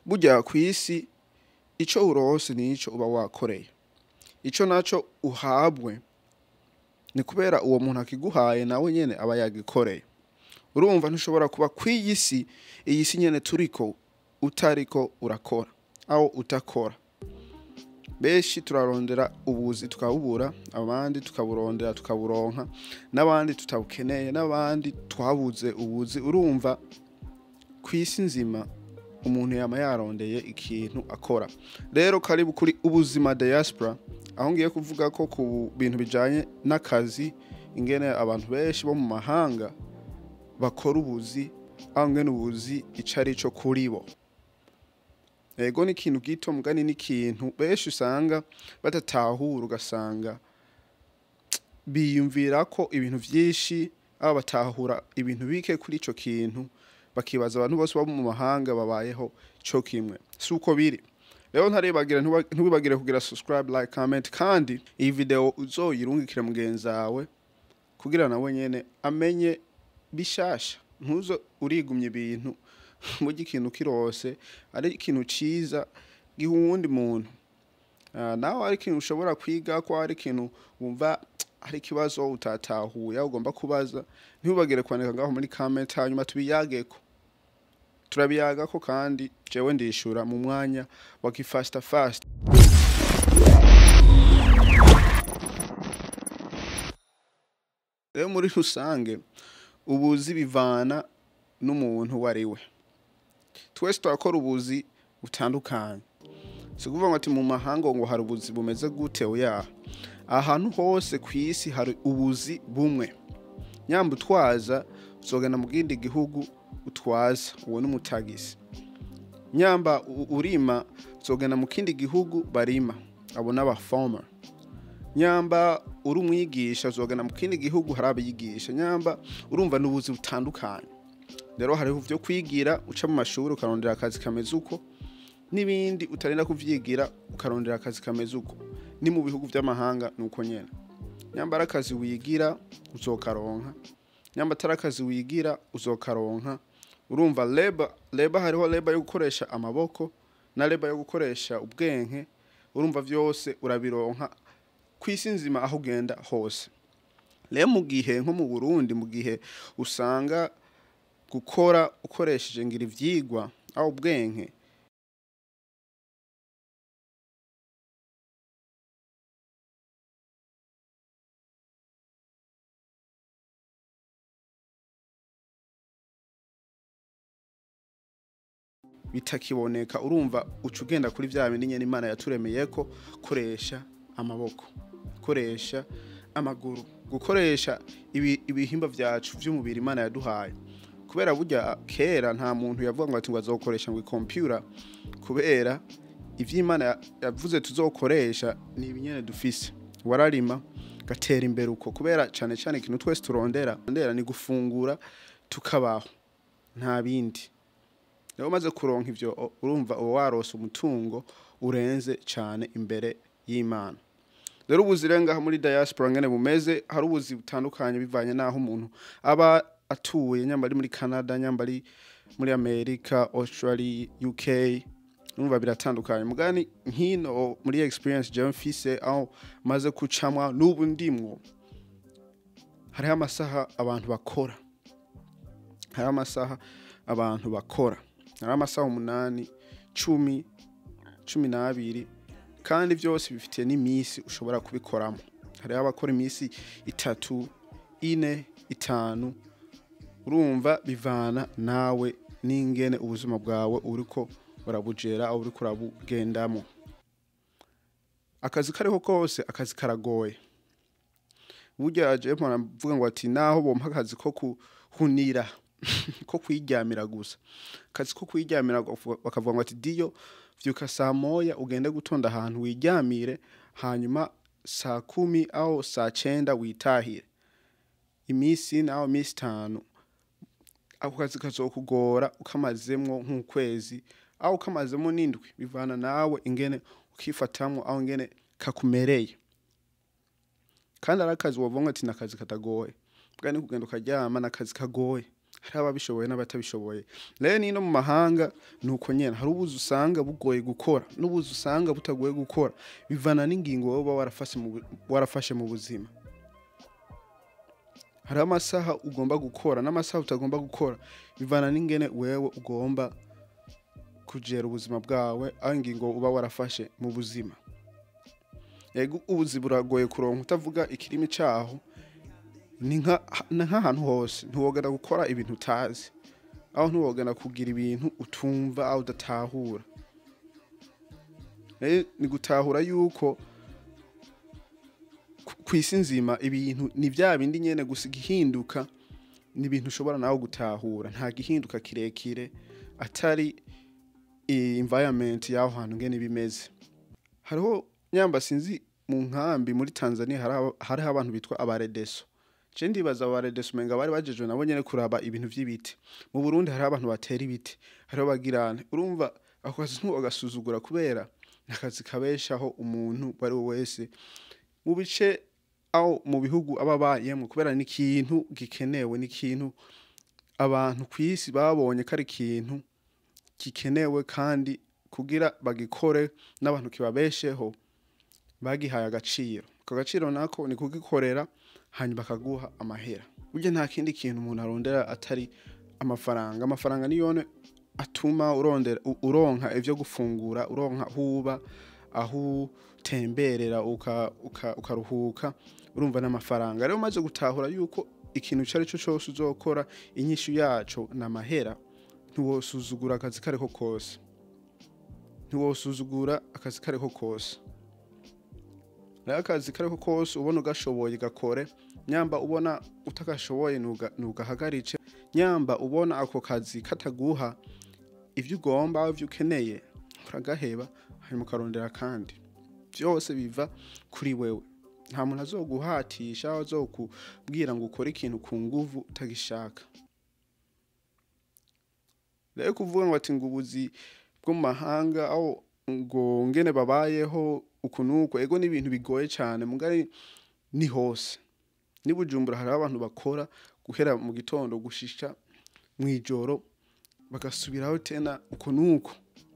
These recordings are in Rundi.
burya ku isi ico urose nico uba wakoreye ico naco uhabwe ni kubera uwo muntu akiguhaye nawe nyene aba yagikoreye urumva ntushobora kuba kw'iyi si iyi si nyene turiko utariko urakora aho utakora benshi turarondera ubuzi tukabubura abandi tukaburondera tukaburonka n'abandi tutabukeneye n'abandi twabuze ubuzi urumva ku isi nzima umuntu yama yarondeye ikintu akora rero karibu kuri ubuzima diaspora aho ngiye kuvuga ko ku bintu bijanye n'akazi ingene abantu benshi bo mu mahanga bakora ubuzi aho ngene ubuzi ico ari co kuri bo ego ni ikintu gito mugani ni ikintu benshi usanga badatahura ugasanga biyumvira ko ibintu vyinshi aba batahura ibintu bike kuri ico kintu bakibaza abantu bose baba mu mahanga babayeho co kimwe si uko biri rero ntarebagira ntuba- ntubibagire kugira subscribe like comment kandi iyi video uzoyirungikire mugenzi wawe kugira nawe nyene amenye bishasha ntuzo urigumya ibintu burya ikintu kirose ari ikintu ciza giha uwundi muntu Ah, nawe ari ikintu ushobora kwiga ko ari ikintu wumva hari ikibazo utatahuye aho ugomba kubaza ntibagire kwandika ngaho muri comment hanyuma tubiyageko turabiyagako kandi jewe ndishura mu mwanya wa gifasta fast rero muri rusange ubuzi bivana n'umuntu uwo ari we twese turakora ubuzi butandukanye si ukuvuga ngo ati mu mahanga ngo hari ubuzi bumeze gute oya ahantu hose ku isi hari ubuzi bumwe nyamba utwaza uzogenda mu kindi gihugu utwaza uwo ni umutagisi nyamba u- urima uzogenda mu kindi gihugu barima abo ni abafoma nyamba uri umwigisha uzogenda mu kindi gihugu hari abiyigisha nyamba urumva ni ubuzi butandukanye rero hariho byo kwigira uca mu mashuri ukarondera akazi kameze uko n'ibindi utarinda kuvyigira ukarondera akazi kameze uko ni mu bihugu by'amahanga ni uko nyene nyamba ari akazi wigira uzokaronka nyamba atari akazi wigira uzokaronka urumva leba leba hariho leba yo gukoresha amaboko na leba yo gukoresha ubwenge urumva vyose urabironka ku isi nzima aho ugenda hose rero mu gihe nko mu burundi mu gihe usanga gukora ukoresheje ngira ivyigwa aho ubwenge bitakiboneka urumva uca ugenda kuri vya bindi nyene imana yaturemeye ko koresha amaboko koresha amaguru gukoresha ibi- ibihimba vyacu vy'umubiri imana yaduhaye kubera burya kera nta muntu yavuga ngo ati ngo azokoresha ngo ikompyura kubera ivy'imana ya- yavuze tuzokoresha ni ibinyene dufise wararima gatera imbere uko kubera cane cane ikintu twese turondera ndera ni gufungura tukabaho nta bindi rero umaze kuronka ivyo o- urumva uba warose umutungo urenze cane imbere y'imana rero ubuzi rero ngaha muri diaspora ngene bumeze hari ubuzi butandukanye bivanye n'aho umuntu aba atuye nyamba ari muri canada nyamba ari muri amerika australia uk urumva biratandukanye mugani nkino muri experience jewe mfise aho maze kucamwa n'ubu ndimwo hariho amasaha abantu bakora hariho amasaha abantu bakora hariho amasaha umunani cumi cumi n'abiri kandi byose bifitiye n'iminsi ushobora kubikoramo hariho abakora iminsi itatu ine itanu urumva bivana nawe n'ingene ubuzima bwawe uriko urabugera aho uriko urabugendamo akazi kariho kose akazi karagoye burya jewe mpora mvuga ngo ati naho bompa akazi ko kuhunira ko kwiryamira gusa akazi ko kwiryamira bakavuga- bakavuga ngo ati diyo vyuka saa moya ugende gutonda ahantu wiryamire hanyuma saa kumi aho saa cenda witahire imisi naho imisi itanu ako kazi kazokugora ukamazemwo nk'ukwezi aho ukamazemo n'indwi bivana nawe ingene ukifatamwo aho ingene kakumereye kandi ari akazi wovuga ngo ati ni akazi katagoye bwa ni kugenda ukaryama ni akazi kagoye hari ababishoboye n'abatabishoboye rero nino mu mahanga ni uko nyene hari ubuzi usanga bugoye gukora n'ubuzi usanga butagoye gukora bivana n'ingingo wowe uba warafashe mu bu- warafashe mu buzima hari amasaha ugomba gukora n'amasaha utagomba gukora bivana n'ingene wewe ugomba kugera ubuzima bwawe aho ingingo uba warafashe mu buzima yego ubuzi buragoye kuronka utavuga ikirimi caho ni nka- ni nk'ahantu hose ntiwogana gukora ibintu utazi aho ntiwogana kugira ibintu utumva aho udatahura rero ni gutahura yuko ku- ku isi nzima ibintu ni bya bindi nyene gusa igihinduka ni ibintu ushobora nawe gutahura nta gihinduka kirekire atari i- environment y'aho hantu ngene bimeze hariho nyamba sinzi mu nkambi muri Tanzania hari aba- hariho abantu bitwa abaredeso je ndibaza abaredeso umenga bari bajejwe nabo nyene kuraba ibintu vy'ibiti mu Burundi hariho abantu batera ibiti hariho bagirane urumva ako kazi ntuwagasuzugura kubera ni akazi kabeshaho umuntu uwo ari we wese mu bice aho mu bihugu aba abayemwo kubera ni ikintu gikenewe ni ikintu abantu ku isi babonye ko ari ikintu gikenewe kandi kugira bagikore n'abantu kibabesheho bagihaye agaciro ako gaciro nako ni kugikorera hanyuma bakaguha amahera burya nta kindi kintu umuntu arondera atari amafaranga amafaranga niyone atuma urondera u- uronka ivyo gufungura uronka aho uba aho utemberera uka- uka- ukaruhuka urumva n'amafaranga rero umaze gutahura yuko ikintu icyo ari cyo cyose uzokora inyishu yaco ni amahera ntiwosuzugura akazi kariko kose ntiwosuzugura akazi kariko kose rero akazi kariko kose ubona ugashoboye gakore nyamba ubona utagashoboye nuga- nugahagarice nyamba ubona ako kazi kataguha ivyo ugomba ivyo ukeneye uragaheba hanyuma ukarondera kandi byose biva kuri wewe nta muntu azoguhatisha azokubwira ngo ukore ikintu ku nguvu utagishaka rero kuvuga ngo ati ngo ubuzi bwo mu mahanga aho ngo ngene babayeho uku nuko ego ni ibintu bigoye cyane mugari ni hose ni bujumbura hari abantu bakora guhera mu gitondo gushisha mu ijoro bagasubiraho tena uko nuko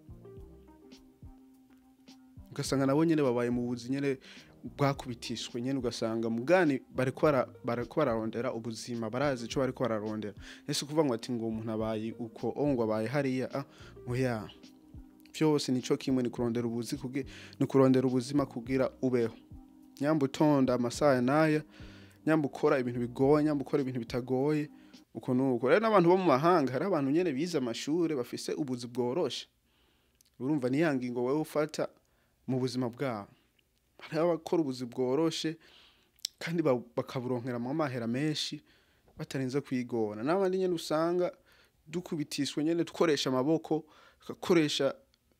ugasanga nabo nyene babaye mu buzi nyene bwakubitishwe nyene ugasanga mugani bariko bara- bariko bararondera ubuzima barazi ico bariko bararondera ese kuvuga ngo ati ngo umuntu abaye uko oh ngo abaye hariya ah oya byose nico kimwe ni kurondera ubuzi kuge ni kurondera ubuzima kugira ubeho nyamba utonda amasaha naya nyamba ukora ibintu bigoye nyamba ukora ibintu bitagoye uko nuko rero n'abantu bo mu mahanga hari abantu nyene bize amashure bafise ubuzi bworoshe urumva ni ya ngingo wewe ufata mu buzima bwabo hariho abakora ubuzi bworoshe kandi ba- bakaburonkeramwo amahera menshi batarinze kwigora n'abandi nyene usanga dukubitishwe nyene dukoresha amaboko tugakoresha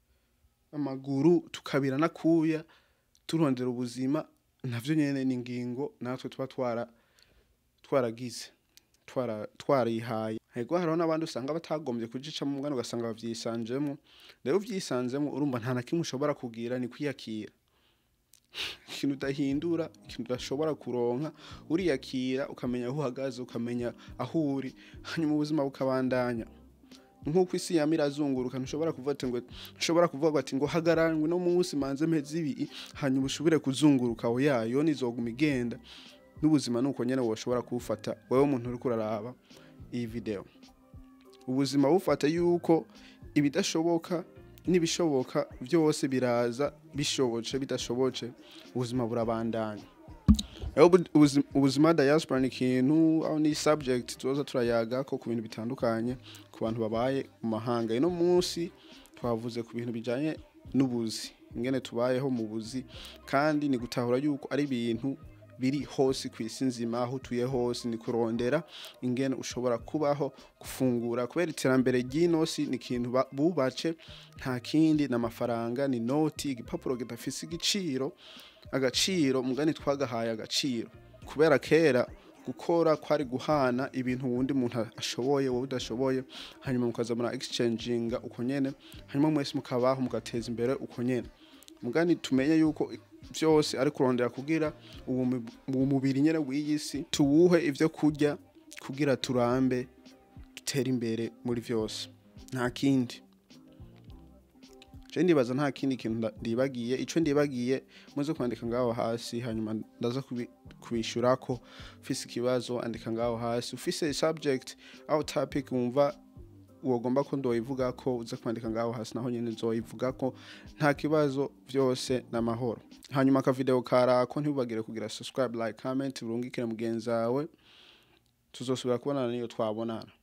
amaguru tukabira nakuya turondera ubuzima navyo nyene ni ingingo natwe tuba twara twaragize twara twarihaye hego hariho n'abandi usanga batagombye kugicamo umwana ugasanga bavyisanzemo rero uvyisanzemo urumva nta na kimwe ushobora kugira ni kwiyakira ikintu udahindura ikintu udashobora kuronka uriyakira ukamenya aho uhagaze ukamenya aho uri hanyuma ubuzima bukabandanya nk'uko isi yama irazunguruka ntushobora kuvuga ati ngo ntushobora kuvuga ati ngo hagararwe no munsi manze mpeze ibi hanyuma ushobore kuzunguruka aho yayo nizoguma igenda n'ubuzima nuko nyene woshobora kuwufata wewe umuntu uriko uraraba iyi video ubuzima bufata yuko ibidashoboka n'ibishoboka byose biraza bishoboce bidashoboce ubuzima burabandanya rero ubu- ubuzi- ubuzima diaspora ni ikintu aho ni subject tuzoza turayaga ko ku bintu bitandukanye ku bantu babaye mu mahanga ino munsi twavuze ku bintu bijanye n'ubuzi ingene tubayeho mu buzi kandi ni gutahura yuko ari ibintu biri hose ku isi nzima aho utuye hose ni kurondera ingene ushobora kubaho gufungura kubera iterambere ry'inosi ni ikintu ba- bubace nta kindi ni amafaranga ni noti igipapuro kidafise igiciro agaciro mugani twagahaye agaciro kubera kera gukora kwari guhana ibintu wundi muntu ashoboye wowe udashoboye hanyuma mukaza mura exchanginga uko nyene hanyuma mwese mukabaho mugateza imbere uko nyene mugani tumenye yuko byose ari kurondera kugira uwo mu- uwo mubiri nyene w'iyi si tuwuhe ivyo kurya kugira turambe utere imbere muri byose nta kindi je ndibaza nta kindi kintu nda- ndibagiye ico ndibagiye muze kwandika ngaho hasi hanyuma ndaza kubi- kubishurako ufise ikibazo andika ngaho hasi ufise subject aho topic wumva wogomba ko ndoyivuga ko uza kwandika ngaho hasi naho nyene nzoyivuga ko nta kibazo byose n'amahoro hanyuma akavideo karako ntibagire kugira subscribe like comment urungikire mugenzi wawe tuzosubira kubonana niyo twabonana